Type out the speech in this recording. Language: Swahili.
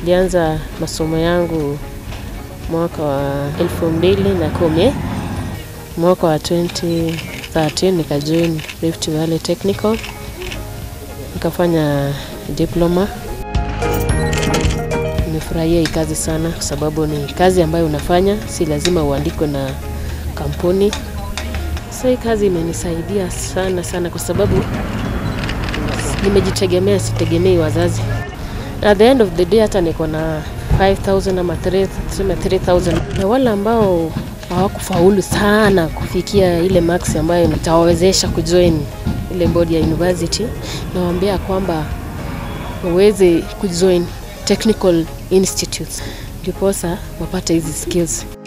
Nilianza masomo yangu mwaka wa elfu mbili na kumi. Mwaka wa 2013 nikajoin Rift Valley Technical nikafanya diploma. Nimefurahia hii kazi sana kwa sababu ni kazi ambayo unafanya, si lazima uandikwe na kampuni. Sasa hii kazi imenisaidia sana sana kwa sababu nimejitegemea, sitegemei wazazi. At the end of the day hata niko na 5000 ama 3 tuseme 3000 na wale ambao hawakufaulu sana kufikia ile max ambayo nitawawezesha kujoin ile bodi ya university, nawaambia kwamba waweze kujoin technical institutes ndiposa wapate hizi skills.